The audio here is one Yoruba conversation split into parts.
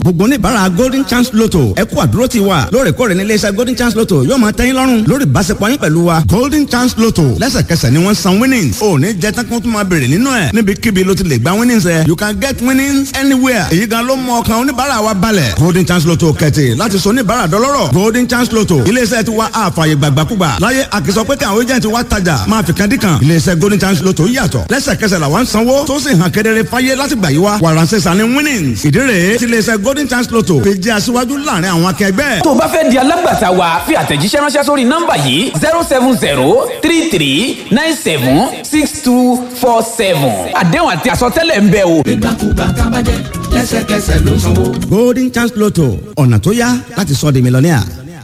gbogbo oníbàárà golden chance lotto ẹ kú àdúró ti wa lóòrèkóòrè ní iléeṣẹ́ golden chance lotto yóò máa tẹ́yìn lọ́rùn lórí ìbáṣepọ̀ yín pẹ̀lú wa golden chance lotto lẹ́sẹ̀kẹsẹ̀ ni wọ́n san winnings ò ní jẹ́ tán kí wọ́n tún máa béèrè nínú ẹ̀ níbikíbi ló ti lè gba winnings ẹ̀ you can get winnings anywhere èyí gan ló mọ ọkàn oníbàárà wa balẹ̀ golden chance lotto kẹ̀tì láti sọ oníbàárà dọlọ́rọ̀ golden chance lotto iléeṣẹ́ ti wa àfààyè gbàgbàkúgbà láyé àkìsọ pé kí àwọn agent wa tajà máa fi kan dí kan iléeṣẹ́ golden chance lotto yàtọ̀ lẹ́sẹ̀kẹsẹ̀ làwọn ń sanwó tó sì hàn kedere fáyé láti gbà yí wa wàràǹsẹ̀ sani winnings ìdí rèé tí iléeṣẹ́ golden chance lotto fi jẹ́ aṣíwájú láàrin àwọn akẹgbẹ́. tó o bá fẹ́ di alágbàtà wa fi àtẹ̀jíṣẹ́ ránṣẹ́ sórí nọ́mbà yìí zero seven zero three three nine seven six two four seven àdéhùn àti àsọtẹ́lẹ̀ ń bẹ o. ìgbàkúgbà kábàjẹ́ lẹ́sẹ̀kẹsẹ̀ ló sanwó. golden chance lotto ọ̀nà tó yá láti sọ di mílíọ̀nìà.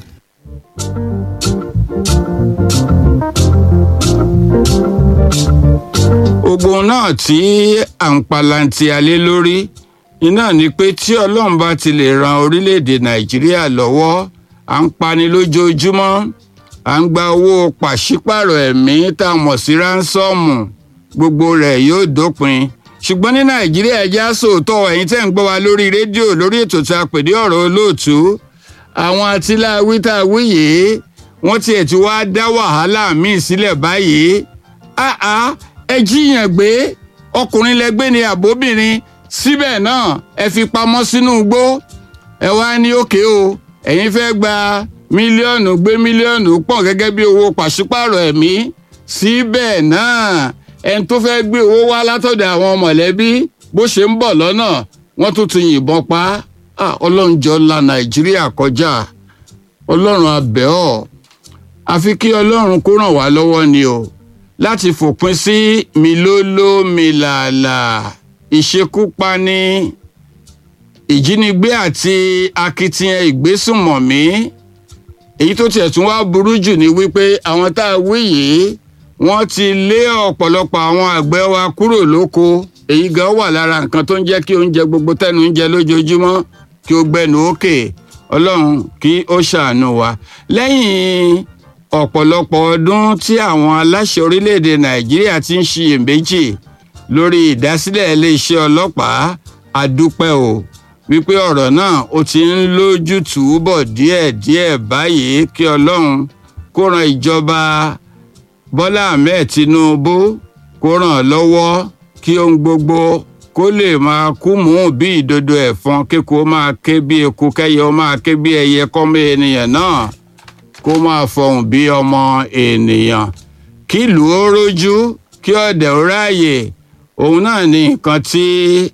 ogun náà tí à ń palanti alé lórí iná ni pé tí ọlọ́run bá ti lè ran orílẹ̀-èdè nàìjíríà lọ́wọ́ à ń pani lójoojúmọ́ à ń gba owó pàṣípàrọ̀ ẹ̀mí tá a mọ̀ sí ránsọ́ọ̀mù gbogbo rẹ̀ yóò dópin ṣùgbọ́n ní nàìjíríà ẹja sòótọ́ ẹ̀yin tẹ́ ń gbọ́ wa lórí rédíò lórí ètò tí a pè ní ọ̀rọ̀ olóòtú àwọn atiláwí tá a wí yìí wọ́n tiẹ̀ ti wá dá wàhálà míì sílẹ̀ báyìí àá ẹ jíyàn gbé ọkùnrin lẹgbẹ́ ni àbóbìnrin síbẹ̀ náà ẹ fi pamọ́ sínú igbó ẹ wá ní òkè o ẹ̀yin fẹ́ gba mílíọ̀nù gbé mílíọ̀nù pọ̀ gẹ́gẹ́ bí owó pàṣípàrọ̀ ẹ̀mí síbẹ̀ náà ẹni tó fẹ́ gbé owó wá látọ̀dọ̀ àwọn mọ̀lẹ́bí bó ṣe ń bọ̀ lọ́nà wọ́n tún ti yìnbọn pa á ọlọ́run jọ la nàìjíríà kọjá ọlọ́run abẹ́ ọ̀ àfi kí ọlọ́run kó ràn wá lọ́wọ́ ni o láti fòpin sí milóló milàlà ìṣekúpani ìjínigbé àti akitiyan ìgbésùnmọ̀mí èyí tó tiẹ̀ tún wá burú jù ni wípé àwọn tá a wí yìí wọ́n ti lé ọ̀pọ̀lọpọ̀ àwọn àgbẹ̀ wa kúrò lóko èyí gan wà lára nǹkan tó ń jẹ́ kí oúnjẹ gbogbo tẹ́nu ń jẹ lójoojúmọ́ kí ó gbẹnu òkè ọlọ́run kí ó ṣàánú wa lẹ́yìn ọ̀pọ̀lọpọ̀ ọdún tí àwọn aláṣẹ orílẹ̀-èdè nàìjíríà ti ń ṣiyèméjì lórí ìdásílẹ̀ iléeṣẹ́ ọlọ́pàá àdúpẹ́ o wípé ọ̀rọ̀ náà ó ti ń lójútùú bọ̀ díẹ̀díẹ̀ báyìí kí ọlọ́run kó ran ìjọba bọ́lá ahmed tinubu kó ràn án lọ́wọ́ kí ohun gbogbo kó lè máa kú mú bí ìdodo ẹ̀fọn kíkó máa ké bí eku kẹ́yẹ ó máa ké bí ẹyẹ kọ́mọ ènìyàn náà kó máa fọhùn bí ọmọ ènìyàn kí ìlú ó rójú kí ọ̀dẹ̀ ó ráàyè òun náà ní nǹkan tí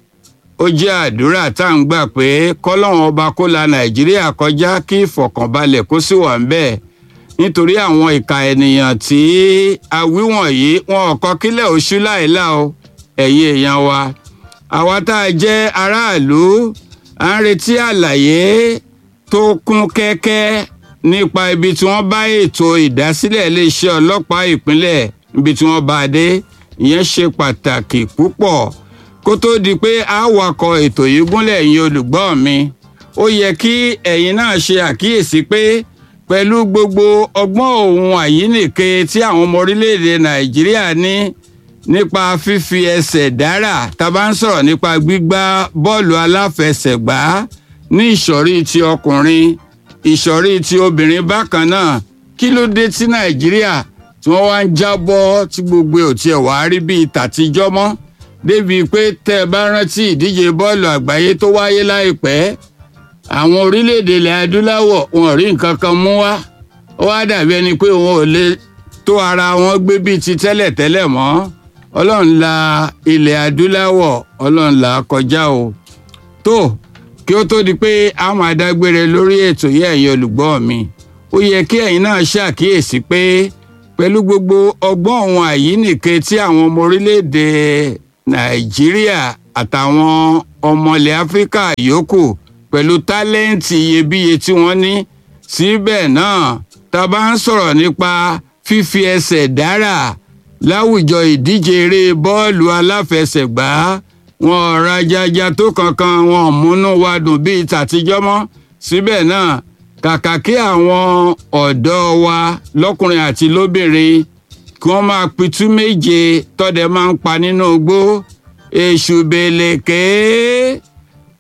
ó jẹ́ àdúrà tá à ń gbà pé kọ́lọ́hún ọba kó la nàìjíríà kọjá kí ìfọ̀kànbalẹ̀ kó sì wà ń bẹ́ẹ̀ nítorí àwọn ìka ènìyàn tí a wí wọ̀nyí wọn ò kọ́ kílẹ̀ oṣù láìlá o ẹ̀yin èèyàn wa àwa tá a jẹ́ aráàlú à ń retí àlàyé tó kún kẹ́kẹ́ nípa ibi tí wọ́n bá ètò ìdásílẹ̀ iléeṣẹ́ ọlọ́pàá ìpínlẹ̀ ibi tí wọ́n bá a dé ìyẹn ṣe pàtàkì púpọ̀ kó tó di pé a wakọ̀ ètò yìí gúnlẹ̀ ẹ̀yin olùgbọ́ mi ó yẹ kí ẹ̀yin náà ṣe àkíyèsí pé pẹ̀lú gbogbo ọgbọ́n òun àyínìke tí àwọn ọmọ orílẹ̀-èdè nàìjíríà ní nípa fífi ẹsẹ̀ dára tá a bá ń sọ̀rọ̀ nípa gbígbá bọ́ọ̀lù aláfẹsẹ̀gbá ní ìsọ̀rí ti ọkùnrin ìsọ̀rí ti obìnrin bákan náà kí ló dé tí nàìjíríà tí wọ́n wá ń jábọ́ tí gbogbo ò tiẹ̀ wá rí bíi tàtijọ́ mọ́ débi pé tẹ́ ẹ bá rántí ìdíje bọ́ọ̀lù àgbáyé tó wáyé láìpẹ́ àwọn orílẹ̀-èdè ilẹ̀ adúláwọ̀ wọn ò rí nǹkan kan mú wá ó wá dàbí ẹni pé wọn ò lè tó ara wọn gbé bíi ti tẹ́lẹ̀tẹ́lẹ̀ mọ́ ọlọ́run la ilẹ̀ adúláwọ̀ ọlọ́run là kọjá o tó kí ó tó di pé a máa dágbére lórí ètò yìí ẹ̀yin olùgbọ́ mi ó yẹ kí ẹ̀yin náà ṣàkíyèsí pé pẹ̀lú gbogbo ọgbọ́n òun àyínìke tí àwọn ọmọ orílẹ̀-èdè nàìjíríà àtàwọn ọmọ ilẹ̀ áfíríkà yòókù pẹ̀lú tálẹ́ǹtì iyebíye tí wọ́n ní síbẹ̀ náà tá a bá ń sọ̀rọ̀ nípa fífi ẹsẹ̀ dára láwùjọ ìdíje eré bọ́ọ̀lù aláfẹsẹ̀gbá wọn ò rajaja tó kankan wọn ò múnú wa dùn bíi tàtijọ́ mọ́ síbẹ̀ náà kàkà kí àwọn ọ̀dọ́ wa lọ́kùnrin àti lóbìnrin kí wọ́n máa pitú méje tọ́dẹ máa ń pa nínú igbó èṣù bèlèké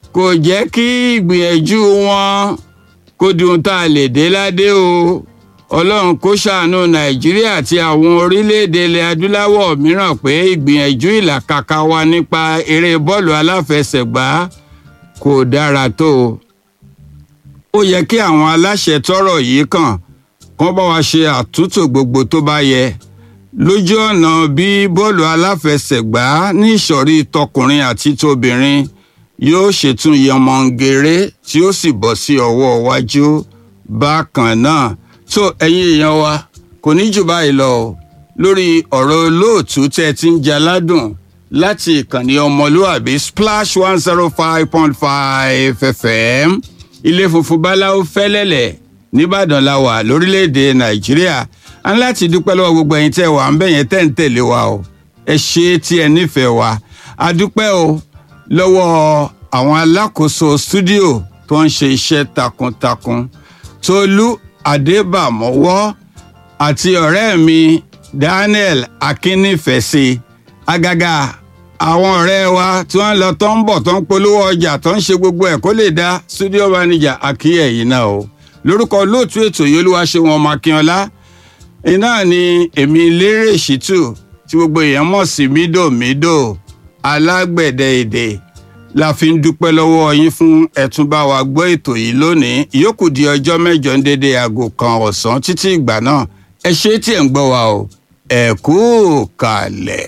kò jẹ́ kí ìgbìyànjú wọn kó di ohun tá a lè dé ládé o ọlọ́run kó ṣàánú nàìjíríà àti àwọn orílẹ̀-èdè ilẹ̀ adúláwọ̀ mìíràn pé ìgbìyànjú ìlàkàkà wa nípa eré bọ́ọ̀lù aláfẹsẹ̀gbá kò dára tó o ó yẹ kí àwọn aláṣẹ tọrọ yìí kàn kán bá wa ṣe àtúntò gbogbo tó bá yẹ lójú ọ̀nà bí bọ́ọ̀lù aláfẹsẹ̀gbá ní ìsọ̀rí tọkùnrin àti tóbìnrin yóò ṣètún yọmọǹgèrè tí ó sì bọ́ sí ọwọ́ iwájú bákan náà tó ẹ̀yin èèyàn wa kò ní jù báyìí lọ o lórí ọ̀rọ̀ olóòtú tẹ́ ti ń jaládùn láti ìkànnì ọmọlúàbí splash one zero five point five fm ilé funfun báláwo fẹ́lẹ́lẹ̀ nìbàdàn la wà lórílẹ̀‐èdè nàìjíríà a ní láti dúpẹ́ lọ́wọ́ gbogbo ẹ̀yin tẹ́ wà ń bẹ̀ yẹn tẹ́ ń tẹ̀lé wa o ẹ ṣe é tí ẹ nífẹ̀ẹ́ wa a dúpẹ́ o lọ́wọ́ àwọn alákòóso stúdíò tó ń ṣe iṣẹ́ takuntakun tolú adébàmọ́wọ́ àti ọ̀rẹ́ mi daniel akínnífẹ̀ẹ́sì agaga àwọn ọ̀rẹ́ wa tí wọ́n lọ tó ń bọ̀ tó ń polówó ọjà tó ń ṣe gbogbo ẹ̀ kó lè dá studio manager akíyẹ̀ yìí náà o lórúkọ olóòtú ètò yìí olúwa ṣe wọn ọmọ akínọlá iná ni èmi lérè ṣìtù tí gbogbo èèyàn mọ̀ sí mídòmídò alágbẹ̀dẹ èdè la fi ń dúpẹ́ lọ́wọ́ yín fún ẹ̀túnbá wa gbọ́ ètò yìí lónìí ìyókù di ọjọ́ mẹ́jọ ń dédé aago kan ọ̀sán títí ìgbà náà ẹ ṣe tí ẹ̀ ń gbọ́ wa o ẹ kú kalẹ̀.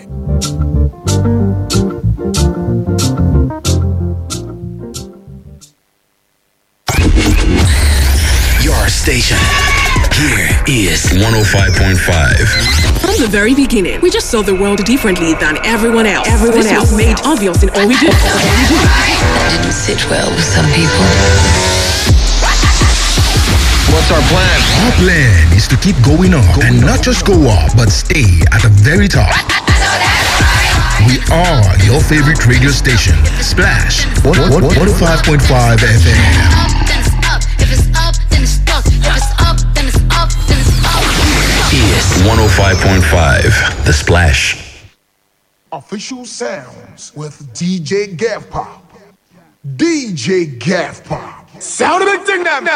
Your station. Here is 105.5. From the very beginning, we just saw the world differently than everyone else. Everyone this else was made obvious in all we do. All we do. That didn't sit well with some people. What's our plan? Our plan is to keep going up and not just go up, but stay at the very top. We are your favorite radio station, Splash 105.5 FM. Is 105.5. The Splash. Official sounds with DJ Gav Pop. DJ Gav Pop. Sound of it, ding